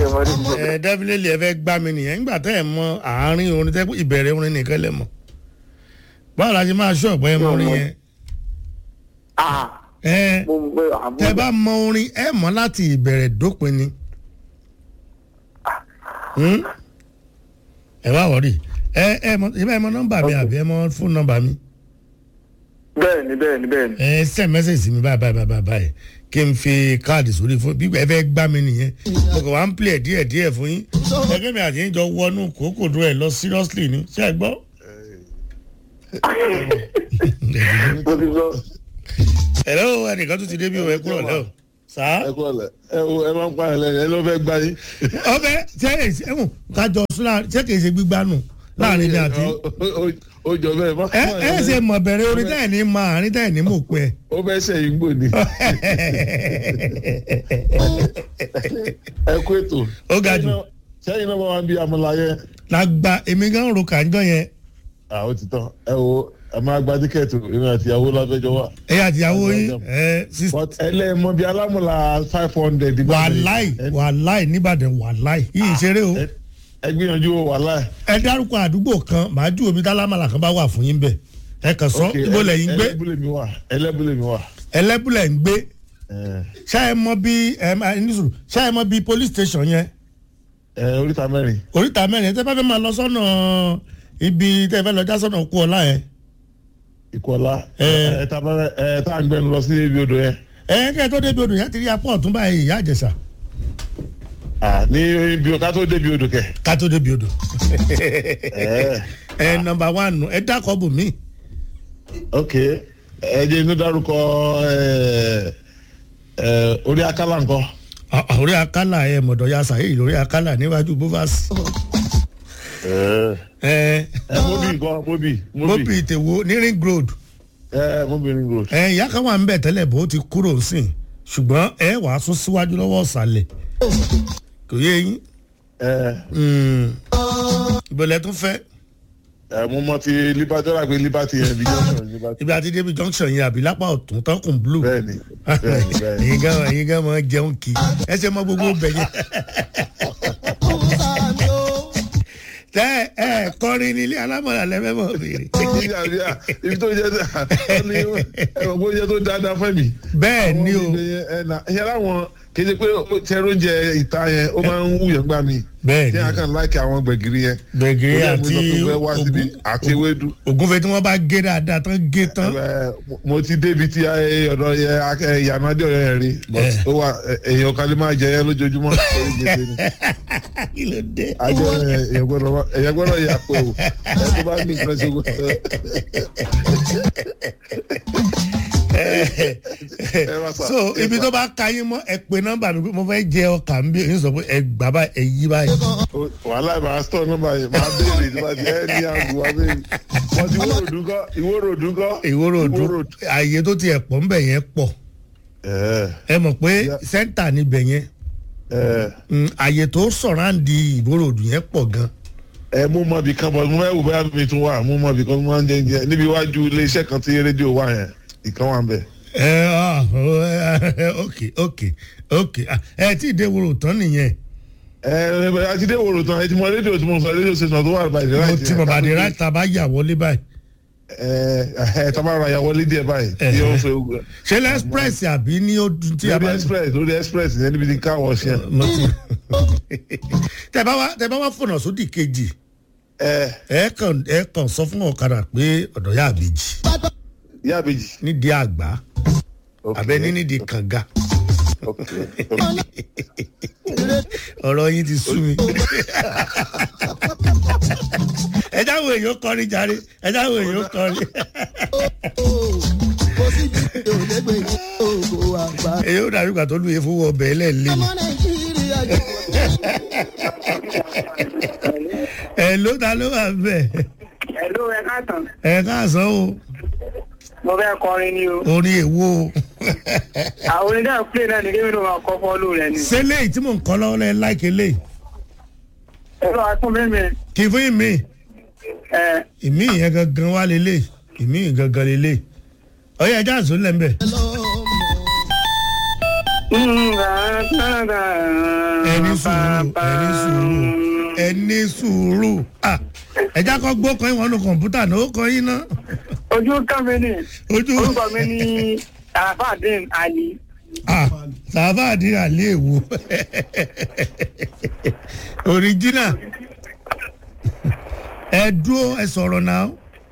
ṣe mọ ní ìṣe. ẹ definitely ẹ fẹ́ gbá mi nìyẹn nígbà tẹ́ ẹ mọ àárín orin tẹ́ ìbẹ̀rẹ̀ orin nìkan lẹ mọ̀ báwo la ṣe máa ṣọ́ ọ̀pọ̀ ẹ mọ orin yẹn ah ẹ mo mọ pé àmú. tẹ́ bá mọ orin ẹ mọ̀ láti ìbẹ̀rẹ̀ dópin ni Hmm? ẹ wá wọ̀rí ẹ ẹ mọ ẹ bá ẹ mọ nọ́mbà mi àbí ẹ mọ fóònù nọ́mbà mi bẹ́ẹ̀ni bẹ́ẹ̀ni bẹ́ẹ̀ni. ẹ send message sí mi báyìí báyìí báyìí báyìí kí n fi káàdì sórí fún bí ẹ fẹ́ gbá mi nìyẹn mo kàn wá ń play díẹ̀ díẹ̀ fún yín ẹgbẹ́ mi àti yín jọ wọnú kókò dúró ẹ lọ seriously ni ṣé ẹ gbọ́. mo ti gbọ́. ẹ̀rọ ẹnìkan tún ti débi òwe kúrò lẹ́wọ̀ sá. ẹ kọ́ ọ̀lẹ̀ ẹ wo ẹ máa ń pa ẹ̀lẹ́ ẹ ló fẹ́ gbá yín. ọbẹ̀ ṣé ẹ̀wọ̀n kájọ súnra ṣé kìí ṣe gbígbá nù láàrin ní àti. ó jọ bẹ́ẹ̀ má. ẹ ẹ ṣe mọ̀ bẹ̀rẹ̀ orin tẹ́ ẹ̀ ní mọ àárín tẹ́ ẹ̀ ní mò pẹ́. ó fẹ́ sẹ́yìn gbò ní. ẹ kú ètò. Ó ga jù. sẹ́yìn náà bá wà bí amọ̀lá yẹn. lágbá èmi gan ro kàńjọ yẹn àwọn ti tán ẹ wo ẹ máa gba tíkẹ́ẹ̀tì èmi àti ìyàwó láfẹ́jọ́ wà. ẹ̀yà àtìyàwó yín ẹ̀ sísè. but ẹlẹ́mọ bíi alámọ̀lá five hundred. wàláì wàláì nìbàdàn wàláì yìí ń ṣeré o ẹ gbìyànjú o wàláì. ẹ dárúkọ àdúgbò kan màá ju omi tálámàlà kan bá wà fún yín bẹ ẹ kàn sọ ibo lẹ́yìn gbé ẹlẹ́bùlẹ̀ mi wà ẹlẹ́bùlẹ̀ mi wà. ẹlẹ́bùlẹ̀ ń gbé ẹ ṣá ẹ mọ bí ẹ máa ní sùúrù ṣá ẹ mọ bí police station yẹn ẹ oríta mẹ́rin. oríta mẹ́rin tẹ́ bá fẹ́ máa lọ sọ́nà ibi tẹ́ fẹ́ lọ já sọ́nà kú ọlá yẹn ìkọlá Ẹ. ẹ tá a bá ẹ tá a ń gbẹnu lọ sí ibi odò yẹn. ẹ kẹ́ ẹ tó débi odò yẹn ti rí apá ọ̀tún báyìí ìyá àjẹsà Ah, ní ibi ká tó débi odò kẹ. ká tó débi odò ẹ ẹ nọmba wánù ẹ dákọ̀ bù mí ok ẹ jẹ́ inú dárúkọ ẹ ẹ orí akálà nǹkan. orí akálà ẹ mọ̀dọ̀ ya sàyè lórí akálà níwájú bovas ẹ ẹ ẹ mobi nǹkan mobi mobi ìtẹ̀wò ní ring road ẹ mobi ring road. ẹ ìyá kan wà ń bẹ̀ tẹ́lẹ̀ bó ti kúrò sìn ṣùgbọ́n ẹ wàá sún síwájú lọ́wọ́ ọ̀sàlẹ̀ kò yé yín ẹ ìbọ̀lẹ̀ tún fẹ́ ẹ mo mọ ti liberty ọ̀rọ̀ àgbẹ̀ liberty yẹn bí jọ́sọ̀ liberty. ibi àti débi junction yẹn àbí lápá ọ̀tún tọkùn blue bẹ́ẹ̀ni bẹ́ẹ̀ni bẹ́ẹ̀ni. ẹ̀yin gan ẹ̀yin gan máa jẹun kì í ẹ ṣe mọ gbogbo bẹ̀ yẹn tẹ ẹ kọrin nílé alámọ̀lá lẹ́fẹ̀ mọ̀ béèrè ibi tó jẹ́ ẹ ní ẹ̀rọ bó jẹ́ tó dáadáa fẹ́ mi. bẹ́ẹ̀ ni o ìyẹn láwọn kéde pé tẹ́rọ oúnjẹ ìta yẹn ó máa ń wúyàn gbà mí. bẹ́ẹ̀ tí a ni kàn láìkì àwọn gbẹ̀gìrì yẹn. gbẹ̀gìrì Ó yẹ àti mo sọ pé fẹ́ wá síbi ogun- àti ewédú. ògúnfẹ̀ tí wọ́n bá gé dáadáa tán gé tán Ẹ, mo- mo ti débi tí ẹ, ọ̀dọ̀ yẹ akẹ́ ìyànà adé ọ̀yọ́ yẹn rí but Eh. ó wà ẹ, èèyàn kan lè máa jẹ yẹn lójoojúmọ́ lórí gbèsè ni. kí ló dé. ajọ èèyàn gbọ́dọ̀ wá- èèyàn gbọ́dọ̀ yà pé o ẹ tó bá ní nǹkan ṣe gbọ́dọ̀. ẹ wá sà. so ibi tó bá ka yín mọ́ ẹ pé nọ́mbà mi pé mo fẹ́ jẹ ọkà ń bí èyí sọ pé ẹ gbà bá ẹ yí báyìí. O- wàhálà ìbára stọọ nọ́mbà yẹn máa béèrè nípa ti ẹ ní àgùn wa béèrè wọn ti wóró dúkọ ìwóró dúkọ. ìwòrò òdùn ààyè tó tiẹ̀ pọ̀ ń bẹ̀ yẹn pọ̀ ẹ ẹ mọ̀ pé Yeah. sẹ́ńtà níbẹ̀ yẹn ẹ mm, ààyè tó sọ̀ráǹdì ìwòrò òdùn yẹn pọ̀ gan. ẹ mú mọ ibì kan bọ mo fẹ́ wò bóyá mi tún wà mú mọ ibì kan mo máa ń jẹ jẹ níbi iwájú iléeṣẹ́ kan tí rédíò wà yẹn ìkan wà ń bẹ̀. ẹ ah, oh, eh, ok ok ok Ah, ẹ tí ì dé wòrò tán nìyẹn ẹ ẹ àti dé wòrò tán ẹ ti mọ rédíò tí mo sọ rédíò station tó wà by the mo right. ti bàbá àdé ráìtà bá yà wọlé báyìí. ẹ ẹ tá a bá ra ìyàwó lé díẹ̀ báyìí tí ó ń fẹ́ ogun. ṣé lẹ́sprẹ́sì àbí ní ó dùn tí a lórí bá. express lórí express yẹn níbi tí car wash yẹn. mo ti tẹ bá wá tẹ bá wá fọ̀nà sódì kejì ẹ ẹ kàn ẹ kàn sọ fún ọ̀kadà pé ọ̀dọ̀ yà àbèjì yá àbèjì. nídìí àgbà Ok, àbẹ ní nídìí kànga ok, ok. ọ̀rọ̀ yín ti sú mi. ẹ jáwé èèyàn kọrin jàre ẹ jáwé èèyàn kọrin kò sí ju òdègbè ní ògo àgbà. èyí ó dàbí ìgbà tó lù yẹ fún ọbẹ̀ ẹlẹ́ẹ̀lẹ́ ọmọ nàìjíríà jẹ́ ẹ ló ta ló wà bẹ́ẹ̀ Ẹ̀lú ẹ káàtàn. ẹ káàsán o Mo fẹ́ kọrin ni o. orin èwo o Àwọn onídàá play náà ni kí mi ló máa kọ́ fọ́lù rẹ̀ ni. ṣé léyìí tí mò ń kọ́ lọ́wọ́ lẹ́yìn láìké léyìí Ẹ̀rọ atún mímì. kì í fún ìmí Ẹ̀ ìmí yẹn gangan wá lélẹ̀ ìmí yẹn gangan lélẹ̀ ọyọ ẹja àzó lẹ́ńbẹ̀. ẹni sùúrù ẹni sùúrù ẹni sùúrù ah ẹja kọ gbó kan ìwọ̀n nu kọ̀ǹpútà náà ó kọ yín náà ojú kàmí ni ojú orúkọ mi ní àfàdín ali ah sàfàdí àlẹ́ èwo original ẹ dúró ẹ sọ̀rọ̀ náà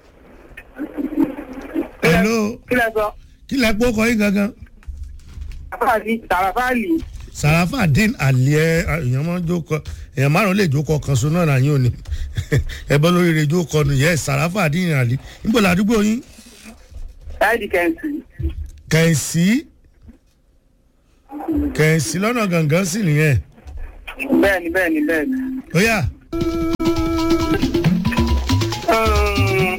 hello kí lẹ sọ kí lẹ gbó kọ yín gangan àfàdí tàràfàlì sàràfàdín àlẹ́ èèyàn máa ń jókòó èèyàn márùn lè jókòó kan so náà nàyín òní ẹ bọ́ lórí rẹ̀ jókòó nù yẹ sàràfàdín àlẹ́ níbo làdúgbò yín láìdí kẹǹsì kẹ̀sì kẹ̀sì lọ́nà gangan sì nìyẹn bẹ́ẹ̀ni bẹ́ẹ̀ni bẹ́ẹ̀ni. ó yà Um,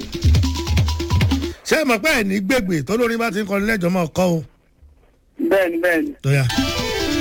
ṣé ẹ mọ̀ pé ẹ̀ ní gbègbè tó lórí bá ti ń kọrin lẹ́jọ́ máa kọ́ o bẹ́ẹ̀ni bẹ́ẹ̀ni. tó yà.